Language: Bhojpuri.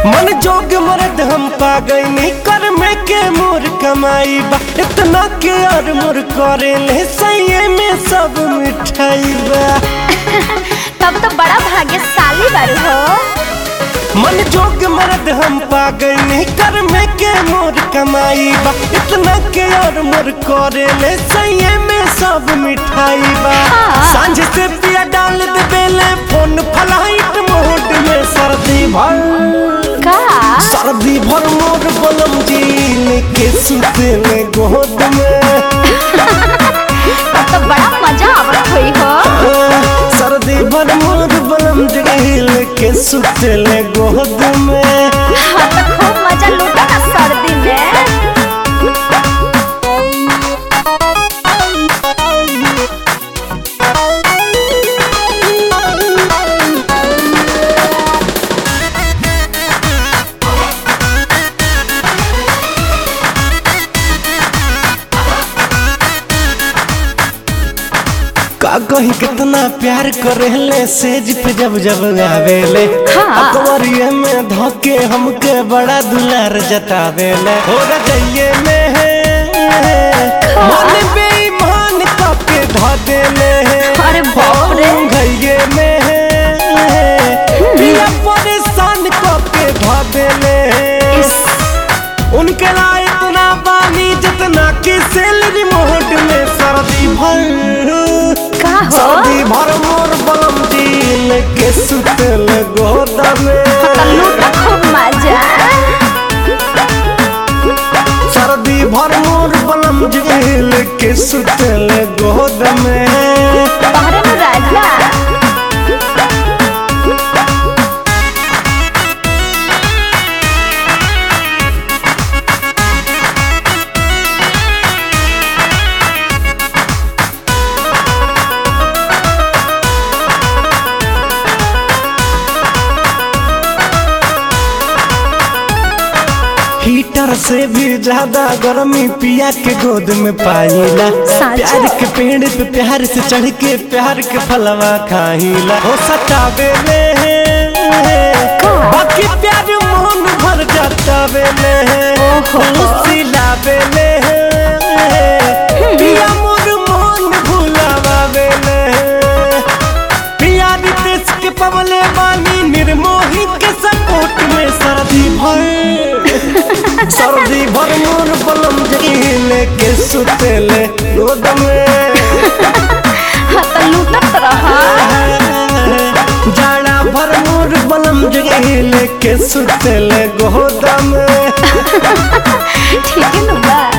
मन जोग मरद हम पा गई कर में के मोर कमाई बा इतना के और मोर करे ले सही में सब मिठाई बा तब तो बड़ा भाग्यशाली बारू हो मन जोग मरद हम पा गई कर में के मोर कमाई बा इतना के और मोर करे ले सही में सब मिठाई बा हाँ। सांझ से पिया डाल दे बेले फोन फलाइट मोड में सर्दी भर का सर्दी भर मोर बलम जील के सुते में गोद में तब तो बड़ा मजा आवत हुई हो सर्दी भर मोर बलम जील के सुते में गोद में हाँ तो खूब मजा लूटा ना सर्दी में का कही कितना प्यार करेले सेज पे जब जब आवेले हाँ। अकबरिये में धोके हमके बड़ा दुलार जतावेले हो रजइये में है मन बेईमान काके धा देले अरे बाप रे। हम घइये में है पिया परेशान काके धा देले इस उनके ला इतना पानी जितना कि सैलरी मोहट में सर्दी भर का हो सर्दी भर मोर बलम दिल के सुतल गोदा में तो लूटा खूब मजा सर्दी भर मोर बलम दिल के सुतल गोद में तोहरे में राजा हीटर से भी ज्यादा गर्मी पिया के गोद में पाईला साचो? प्यार के पेड़ पे प्यार से चढ़ के प्यार के फलवा खाईला हो सतावे ले बाकी प्यार मोहन भर जातावे ले ओहो। सिलावे ले पिया मोर मोहन भुलावे ले पिया रितेश के पवले वाली निर्मोही के सपोर्ट में सर्दी भर सर्दी भर मोर बलम जगीले के सुतेले गोद में हाँ तो लूटत रहा जाड़ा भर मोर बलम जगीले के सुतेले गोद में ठीक है ना बा